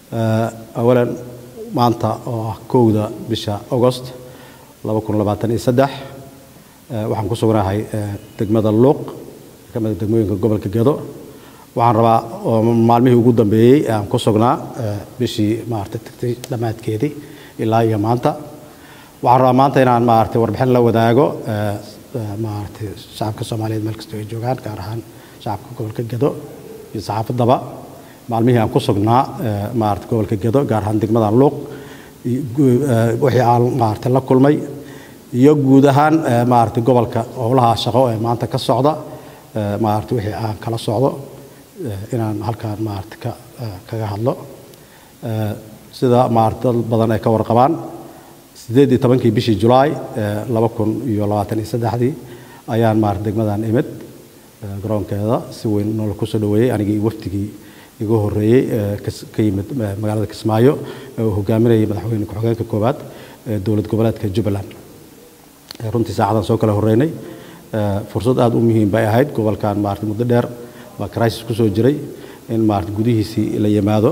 awalan maanta oo ah kowda bisha agost waxaan ku sugnahay degmada luuq ka mida degmooyinka gobolka gedo waxaan rabaa oo maalmihii ugu dambeeyey aan ku sugnaa bishii maarata tagtay dhammaadkeedii ilaa iyo maanta waxaan rabaa maanta inaan maarata warbixin la wadaago maarata shacabka soomaaliyeed meel kastoo ay joogaan gaar ahaan shacabka gobolka gedo iyo saxaafaddaba maalmihii aan ku sugnaa maarata gobolka gedo gaar ahaan degmada luuq wixii aan maarata la kulmay iyo guud ahaan maarata gobolka howlaha shaqo ee maanta ka socda maarata wixii aan kala socdo inaan halkaan maarata ka kaga hadlo sida maarata dad badan ay ka warqabaan sideed iyo tobankii bishii julaay laba kun iyo labaatan iyo saddexdii ayaan maarata degmadan imid garoonkeeda si weyn noola kusoo dhaweeyey anigii iyo wafdigii igu horreeyey ka yimid magaalada kismaayo ee uu hogaaminayay madaxweyne ku-xigeenka koowaad ee dowlad goboleedka jubbaland runtii saacadan soo kala horreynay fursad aada u muhiim bay ahayd gobolkan maarata muddo dheer baa crisis ku soo jiray in maarata gudihiisii la yimaado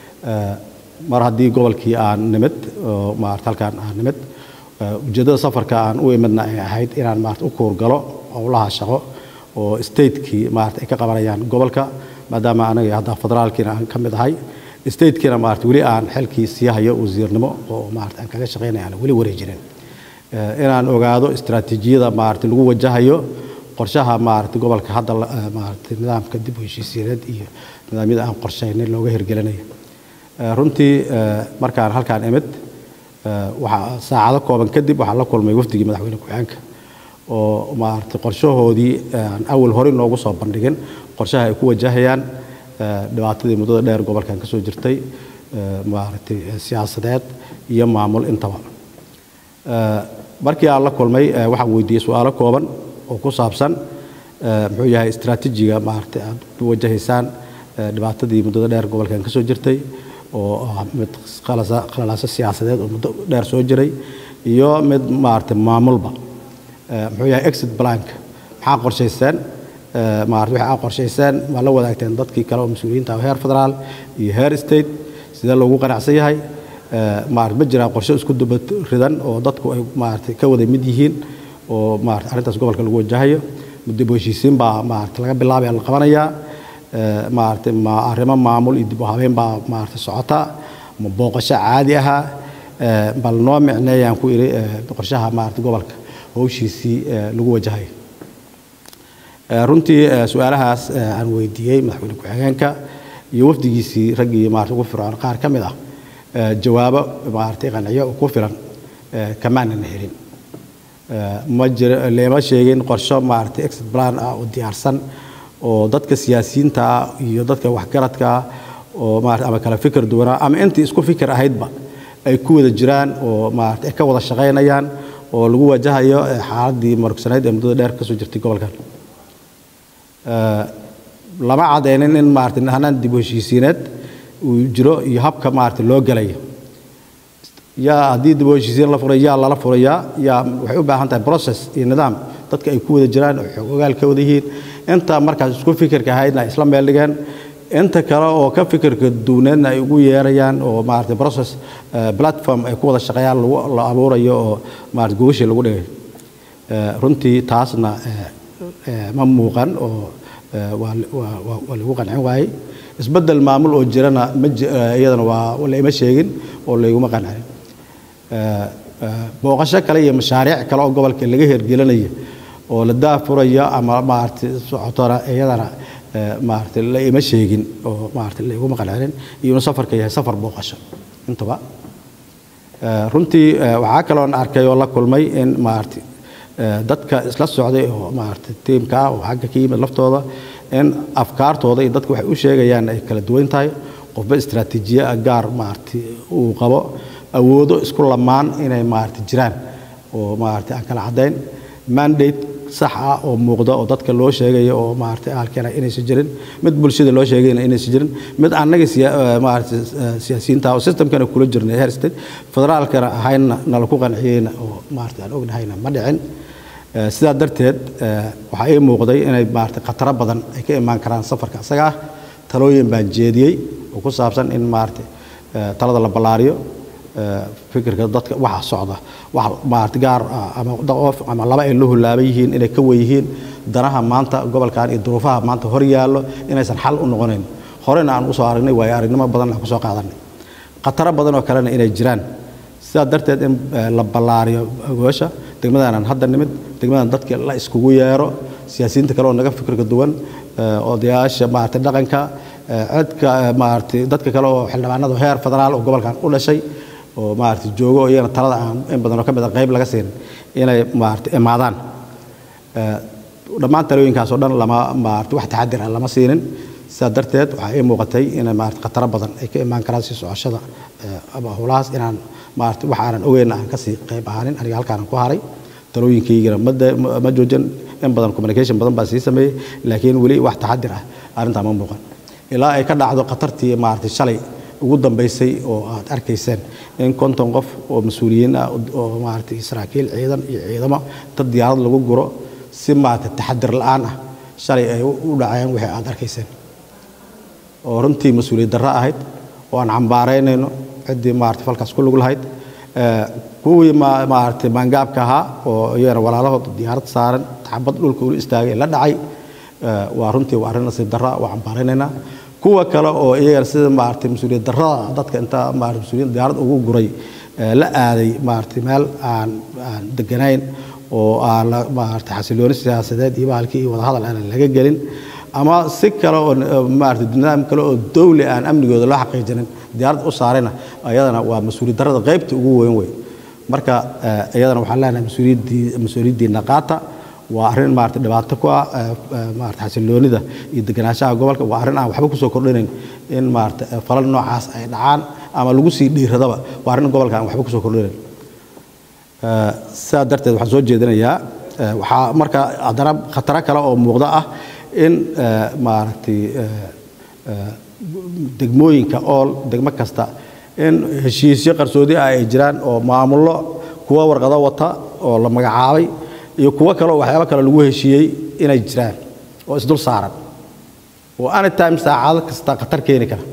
mar haddii gobolkii aan nimid oo maarata halkaan aan nimid ujeeddada safarka aan u imidna ay ahayd inaan maarata u kuurgalo howlaha shaqo oo statekii maarata ay ka qabanayaan gobolka maadaama anaga hadda federaalkiina aan ka mid ahay statekiina maarata weli aan xilkii sii hayo wasiirnimo oo maarata aan kaga shaqaynaya aan weli wareejinin inaan ogaado istaraatiijiyada maarata lagu wajahayo qorshaha maarata gobolka hadda maarata nidaamka dib u heshiisiineed iyo nidaamyada aan qorshaynay looga hirgelinayo runtii markaan halkaan imid waxaa saacado kooban kadib waxaa la kulmay wafdigii madaxweyne ku-xigeenka oo maarata qorshahoodii aan awal hore noogu soo bandhigin qorshaha ay ku wajahayaan dhibaatadii muddada dheer gobolkan ka soo jirtay maaragtay siyaasadeed iyo maamul intaba markii aan la kulmay waxaan weydiiyey su-aalo kooban oo ku saabsan muxuu yahay istaraatiijiga maaragtay aad u wajahaysaan dhibaatadii muddada dheer gobolkan ka soo jirtay oo ah mid qalalaaso siyaasadeed oo muddo dheer soo jiray iyo mid maaragtay maamulba muxuu yahay exit blank maxaa qorshayseen maarata wixii aa qorshayseen waa la wadaagteen dadkii kale oo mas-uuliyiinta heer federaal iyo heer state sidee loogu qanacsan yahay maarata ma jiraan qorshe isku duba ridan oo dadku ay maarata ka wada mid yihiin oo maarata arrintaas gobolka lagu wajahayo dib u heshiisiin baa maarata laga bilaabaya la qabanayaa maarata ma arrimo maamul iyo dib u habeyn baa maarata socota ma booqasho caadi ahaa bal noo micneeyaan ku iri qorshaha maarata gobolka howshiisii lagu wajahayo runtii su-aalahaas aan weydiiyey madaxweyne ku-xigeenka iyo wafdigiisii raggii maarata ugu fircoon qaar ka mid ah jawaabo maaragtay qanciyo ku filan kamaanan helin ma jiro leema sheegin qorsho maaragtay exit plan ah oo diyaarsan oo dadka siyaasiyiinta ah iyo dadka waxgaradka ah oo maarata ama kala fikir duwanaa ama intii isku fikir ahaydba ay ku wada jiraan oo maarata ay ka wada shaqaynayaan oo lagu wajahayo xaaladii marugsanayd ee muddada dheer ka soo jirtay gobolkan lama cadeynin in maarata hanaan dib u heshiisiineed uu jiro iyo habka maarata loo gelayo yaa haddii dib u heshiisiin la furay yaa lala furayaa yaa waxay u baahan tahay process iyo nidaam dadka ay ku wada jiraan oo xoog ogaal ka wada yihiin inta markaas isku fikirka ahaydna ay isla meel dhigeen inta kale oo ka fikirka duwneedna ay ugu yeerayaan oo maarata process platform ay ku wada shaqeeyaan lagu la abuurayo oo maarata gogashii lagu dhigay runtii taasna ma muuqan oo waa waa lagu qancin waayey isbeddel maamul oo jirana ma iyadana waa laima sheegin oo layguma qancin booqasho kale iyo mashaariic kale oo gobolka laga hirgelinayo oo la daafurayo ama maaragtay socotona iyadana maaragtay la ima sheegin oo maaragtay layguma qancinin iyuna safarka yahay safar booqasho intaba runtii waxaa kaloon arkay oo la kulmay in maaragtay dadka isla socday oo maaragtay tiimka ah oo xagga ka yimid laftooda in afkaartooda iyo dadka waxay u sheegayaan ay kala duwan tahay qofba istaraatiijiye gaar maaragtay uu qabo awoodo isku lamaan inay maaragtay jiraan oo maaragtay aan kala caddayn mandate sax ah oo muuqda oo dadka loo sheegayo oo maaragtay halkeena inaysan jirin mid bulshada loo sheegayna inaysan jirin mid annaga maaragtay siyaasiyiinta oo systemkana kula jirnay heer state federaalkana ahayna nala ku qanciyeyna oo maaragtay aan ognahayna ma dhicin sidaa darteed waxaa ii muuqday inay maaragtay khataro badan ay ka imaan karaan safarka isaga ah talooyin baan jeediyey oo ku saabsan in maaragtay talada la ballaariyo fikirka dadka waxa socda wax maarata gaar ama qof ama laba ay la hulaaban yihiin inay ka wen yihiin danaha maanta gobolkan iyo duruufaha maanta hor yaallo inaysan xal u noqonayn horena aan usoo aragnay waayo aragnimo badan aan kusoo qaadanay khataro badan oo kalena inay jiraan sidaa darteed in la ballaariyo goosha degmadaanan hadda nimid degmadan dadka la iskugu yeero siyaasiyiinta kale oo naga fikirka duwan odayaasha maarata dhaqanka cidka maarata dadka kale oo xildhibaanada heer federaal oo gobolkan u dhashay oo maarata joogo oo iyagana talada aan in badan oo ka mid a qayb laga siin inay maarata imaadaan dhammaan talooyinkaas oo dhan lama maarata wax taxadir ah lama siinin sidaa darteed waxaa ii muuqatay inay maarata khataro badan ay ka imaan karaan sii socoshada ama howlahaas inaan maarata wax aanan ogeyn aan kasii qayb ahaanin aniga halkaanan ku haray talooyinkaygana ma joojin in badan communication badan baa sii sameeyey laakiin weli wax taxadir ah arrintaa ma muuqan ilaa ay ka dhacdo khatartii maarata shalay ugu dambaysay oo aad arkayseen in konton qof oo mas-uuliyiin ah oo maarata saraakiil ciidan iyo ciidamo dad diyaarad lagu guro si maarata taxadir la-aan ah shalay ay u dhaceen wixii aad arkayseen oo runtii mas-uuliyad darro ahayd oo aan cambaaraynayno ciddii maarata falkaas ku lug lahayd kuwii maarata maangaabka ahaa oo iyagana walaalahood diyaarad saaran taxabad dhulka ulu istaagay la dhacay waa runtii waa arrin nasiib darro waa cambaaraynaynaa kuwa kale oo iyagana sida maarata mas-uuliyad darrada dadka inta maarata mas-uuliyiin diyaarad ugu guray la aaday maarata meel aan aan deganayn oo aan maarata xasilooni siyaasadeed iyo bahalkii iyo wadahadal aan laga gelin ama si kale oo maarata nidaam kale oo dawli aan amnigooda loo xaqiijinin diyaarad u saarayna ayadana waa mas-uuliyad darrada qaybta ugu weyn wey marka iyadana waxaan leenahay mas-uuliyaddii mas-uuliyaddiina qaata waa arrin maarata dhibaato ku ah maarata xasiloonida iyo deganaanshaha gobolka waa arrin aan waxba kusoo kordhinayn in maarata falal noocaas ay dhacaan ama lagu sii dhiiradaba waa arrin gobolka aan waxba kusoo kordhinayn sidaa darteed waxaan soo jeedinayaa waxaa marka haddana khataro kale oo muuqda ah in maaragtay degmooyinka ool degmo kasta in heshiisyo qarsoodi ah ay jiraan oo maamullo kuwa warqado wata oo la magacaabay iyo kuwo kale oo waxyaabo kale lagu heshiiyey inay jiraan oo isdul saaran oo anytime saacado kasta khatar keeni kara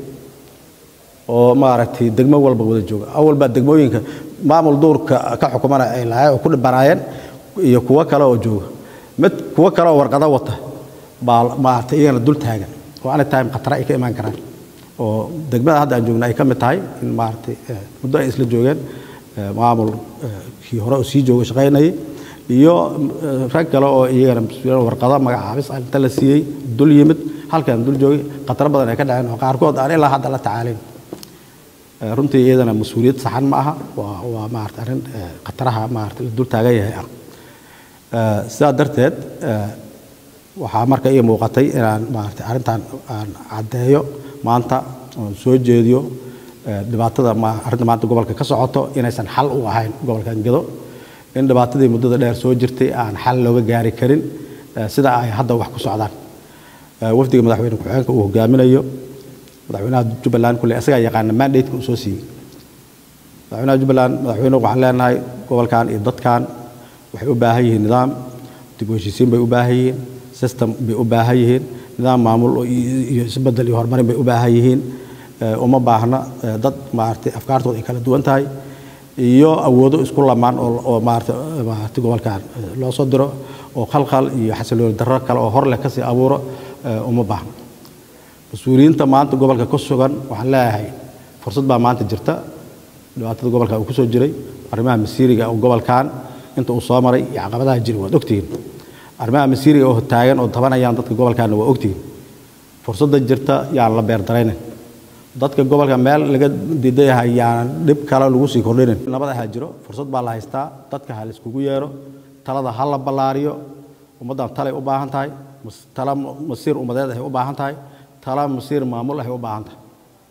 oo maaragtay degmo walba wada jooga awalbaa degmooyinka maamul duurka ka xukumana ay lahayn oo ku dhibanaayeen iyo kuwo kale oo jooga mid kuwo kale oo warqado wata baa maaragtay iyagana dul taagan oo anytime khatara ay ka imaan karaan oo degmada hadda aan joogna ay ka mid tahay in maaragtay muddo ay isla joogeen maamul kii hore oo sii jooga shaqaynayay iyo rag kale oo iyagana warqado magacaabis inta la siiyey dul yimid halkan dul joogay khataro badan ay ka dhaceen oo qaarkood aan ilaa hadda la tacaalayn runtii iyadana mas-uuliyad saxan ma aha waa waa maarata arrin khataraha maarata la dul taagan yahay ah sidaa darteed waxaa marka ii muuqatay inaan maarata arrintan aan caddeeyo maanta oon soo jeediyo dhibaatada arrinta maanta gobolka ka socoto inaysan xal u ahayn gobolkan gedo in dhibaatadii muddada dheer soo jirtay aan xal looga gaari karin sida ay hadda wax ku socdaan wafdiga madaxweyne ku-xigeenka uu hogaaminayo madaxweynaha jubbaland kulle isagaa yaqaana mandate-ka uu soo siiyey madaxweynaha jubbaland madaxweynuhu waxaan leenahay gobolkan iyo dadkan waxay u baahan yihiin nidaam dib u heshiisiin bay u baahan yihiin system bay u baahan yihiin nidaam maamul iyo isbedel iyo horumarin bay u baahan yihiin uma baahna dad maaragtay afkaartooda ay kala duwan tahay iyo awoodo isku lamaan oo maarata maarata gobolkan loo soo diro oo khalkhal iyo xasilooni darro kale oo hor leh kasii abuuro uma baahna mas-uuliyiinta maanta gobolka ku sugan waxaan leeyahay fursad baa maanta jirta dhibaatada gobolka uu ku soo jiray arrimaha masiiriga oo gobolkan inta uu soo maray iyo caqabadaha jira waad ogtihiin arrimaha masiiriga oo taagan oo tabanayaan dadka gobolkaana waa ogtihiin fursadda jirta yaan la beerdaraynin dadka gobolka meel laga diidayahay yaanan dhib kale lagu sii kordhinin nabad ahaa jiro fursad baa la haystaa dadka ha laiskugu yeero talada ha la ballaariyo ummaddan talay u baahan tahay tala masiir ummadeed ahay u baahan tahay tala masiir maamul ahay u baahan tahay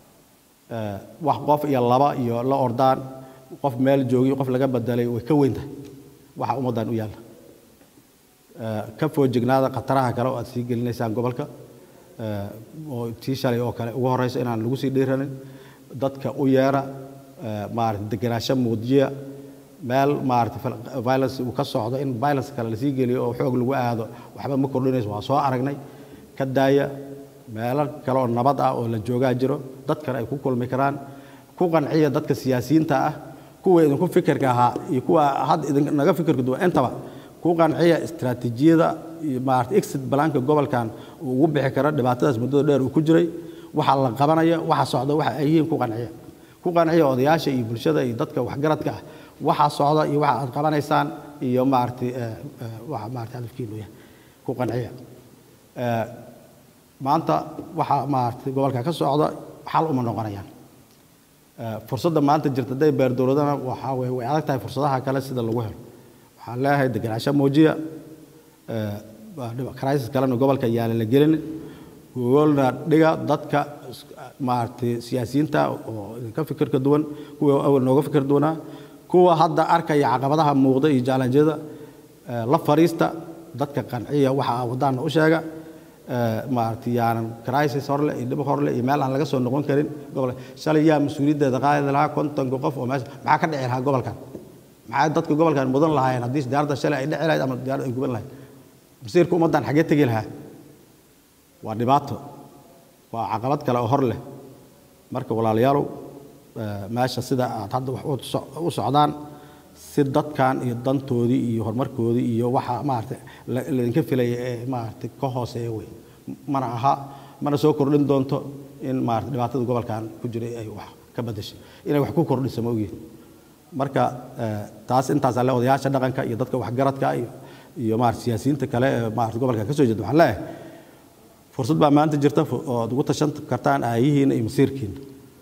wax qof iyo laba iyo la ordaan qof meel joogiyo qof laga bedelay way ka weyn tahay waxa ummaddan u yaalla ka foojignaada khataraha kale oo aad sii gelinaysaan gobolka oo tii shalay oo kale ugu horeyso inaan lagu sii dhiiranin dadka u yeera maarata degenaansho muujiya meel maarata violence uu ka socdo in violence kale lasii geliyo oo xoog lagu aado waxba ma kordhinayso waa soo aragnay ka daaya meelo kale oo nabad ah oo la joogaa jiro dad kale ay ku kulmi karaan ku qanciya dadka siyaasiyiinta ah kuwa idinku fikirka ahaa iyo kuwa hadda idinaga fikirka duwan intaba ku qanciya istaraatiijiyada iyo maarata exit balaanka gobolkan uu ugu bixi karo dhibaatadaas muddada dheer uu ku jiray waxa la qabanaya waxa socda waxa ay yihiin ku qanciya ku qanciya odayaasha iyo bulshada iyo dadka waxgaradka ah waxa socda iyo waxa aad qabanaysaan iyo maaragtay waxa maaragtay hadafkiinu yahay ku qanciya maanta waxa maaragtay gobolka ka socda xal uma noqonayaan fursadda maanta jirta hadday beer dowladana waxaa weye way adag tahay fursadaha kale sida lagu helo waxaan leeyahay degenaansho muujiya crisis kalena gobolka yaala la gelin goolna dhiga dadka maaragtay siyaasiyiinta oo idinka fikirka duwan kuwa awal nooga fikir duwanaa kuwa hadda arkaya caqabadaha muuqda iyo jaalanjyada la fariista dadka qanciya waxa wadaana u sheega maaragtay yaanan crisis horle iyo dhib horle iyo meel aan laga soo noqon karin gobolka shalay yaa mas-uuliyaddeeda qaadi lahaa kontonka qof oo meesha maxaa ka dhici lahaa gobolkan maxaa dadka gobolkan mudan lahaayeen haddii diyaaradda shalay ay dhici lahayd ama diyaaradda ay guban lahayd masiirka ummaddan xaggee tegi lahaa waa dhibaato waa caqabad kale oo hor leh marka walaalayaalow meesha sida aad hadda wax u socdaan si dadkan iyo dantoodii iyo horumarkoodii iyo waxa maaragtay laydinka filaya ee maaragtay ka hooseeya wey mana aha mana soo kordhin doonto in maaragtay dhibaatada gobolkan ku jiray ay wax ka beddeshay inay wax ku kordhiso ma ogyihin marka taas intaasaa le odayaasha dhaqanka iyo dadka waxgaradka iyo iyo maaragtay siyaasiyiinta kale ee maaragtay gobolkan ka soo jeeda waxaan leeyahay fursad baa maanta jirta oo aad ugu tashan kartaan aayihiina iyo masiirkiina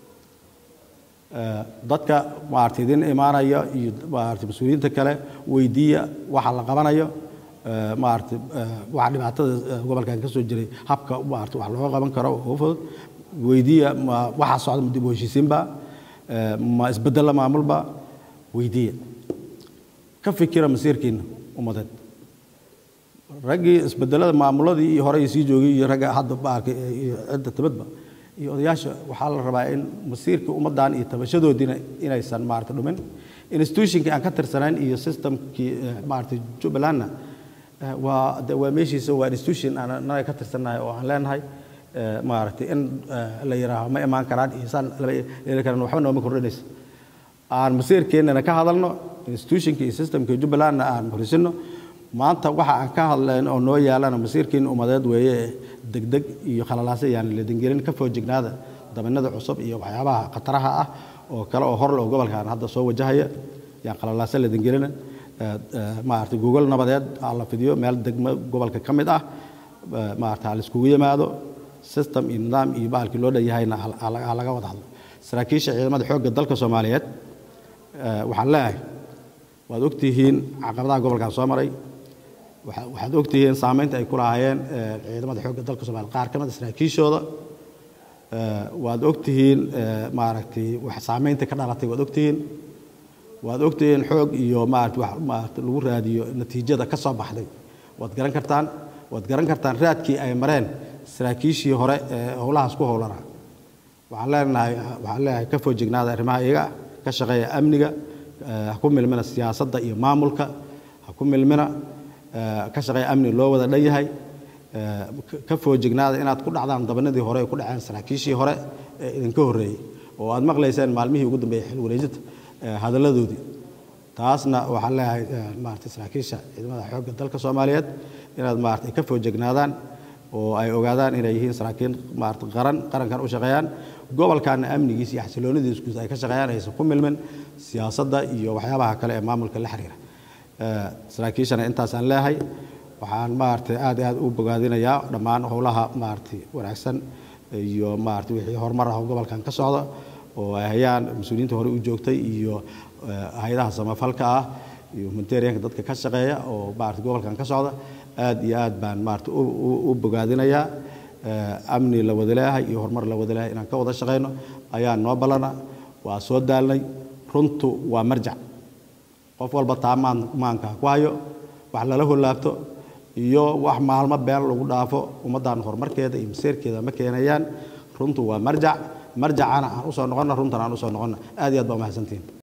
dadka maaragtay idin imaanaya iyo maaragtay mas-uuliyiinta kale weydiiya waxa la qabanayo maaragtay waxa dhibaatada gobolkan ka soo jiray habka maaragtay wax looga qaban karo ugu fudud weydiiya ma waxa socda ma dib u heshiisiinba ma isbeddella maamulba weydiiya ka fikira masiirkiina ummadeed raggii isbedelada maamuladii iyo horey sii joogay iyo ragga hadda maaragtay iyo cidda tabadba iyo odayaasha waxaa la rabaa in masiirka ummaddan iyo tabashadoodiina inaysan maaragtay dhumin institutionkii aan ka tirsanayn iyo systemkii maaragtay jubbalandna waa de waa meeshiisa waa institution aan anaga ka tirsannahay oo aan leenahay maaragtay in la yidhaaho ma imaan karaan iyo saan lama yeeli karaan waxba nooma kordhinaysa aan masiirkeennana ka hadalno institutionka iyo systemka jubbalandna aan horisino maanta waxa aan ka hadlayn oo noo yaalana masiirkiin ummadeed weeye degdeg iyo khalalaase yaan ladingelin ka foojignaada dabanada cusub iyo waxyaabaha khataraha ah oo kale oo horle oo gobolkan hadda soo wajahaya yaan khalalaase ladingelina maaragtay gogol nabadeed aa la fidiyo meel degmo gobolka ka mid ah maaragtay ha la iskugu yimaado system iyo nidaam iyo bahalkii loo dhanyahayna ha laga wada hadlo saraakiisha ciidamada xoogga dalka soomaaliyeed waxaan leeyahay waad ogtihiin caqabadaha gobolkan soo maray waxaad ogtihiin saamaynta ay ku lahaayeen ciidamada xoogga dalka soomaliya qaar ka mid a saraakiishooda waad ogtihiin maaragtay wax saamaynta ka dhalatay waad ogtihiin waad ogtihiin xoog iyo maaragtay wax maaragtay lagu raadiyo natiijada ka soo baxday waad garan kartaan waad garan kartaan raadkii ay mareen saraakiishii hore ee howlahaas ku howlanaa waxaan leenahay waxaan leenahay ka foojignaada arrimaha iyaga ka shaqeeya amniga ha ku milmina siyaasadda iyo maamulka ha ku milmina ka shaqeeya amni loo wada dhan yahay ka foojignaada inaad ku dhacdaan dabanadii hore ku dhaceen saraakiishii hore ee idinka horreeyey oo aad maqlayseen maalmihii ugu dambeeyey xil wareejinta hadalladoodii taasna waxaan leeyahay maaragtay saraakiisha ciidamada xoogga dalka soomaaliyeed inaad maaragtay ka foojignaadaan oo ay ogaadaan inay yihiin saraakiin maaragtay qaran qarankan u shaqeeyaan gobolkaana amnigiisa iyo xasiloonidiisa guud ay ka shaqeeyaan aysan ku milmin siyaasadda iyo waxyaabaha kale ee maamulka la xiriira saraakiishana intaasaan leeyahay waxaan maaragtay aad iyo aad u bogaadinayaa dhammaan howlaha maaragtay wanaagsan iyo maaragtay wixii horumar ah oo gobolkan ka socda oo ay hayaan mas-uuliyiinta hore u joogtay iyo hay-adaha samafalka ah iyo humanitarianka dadka ka shaqeeya oo maaragtay gobolkan ka socda aad iyo aad baan maaragtay u bogaadinayaa amni la wada leeyahay iyo horumar la wada leeyahay inaan ka wada shaqayno ayaa noo ballana waa soo daalnay runtu waa marjac qof walba taa maanka ku hayo wax lala holaabto iyo wax maalmo been lagu dhaafo ummaddan horumarkeeda iyo maseerkeeda ma keenayaan runtu waa marjac marjacana aan usoo noqonna runtan aan usoo noqonna aad iyo aad baa umahadsantihin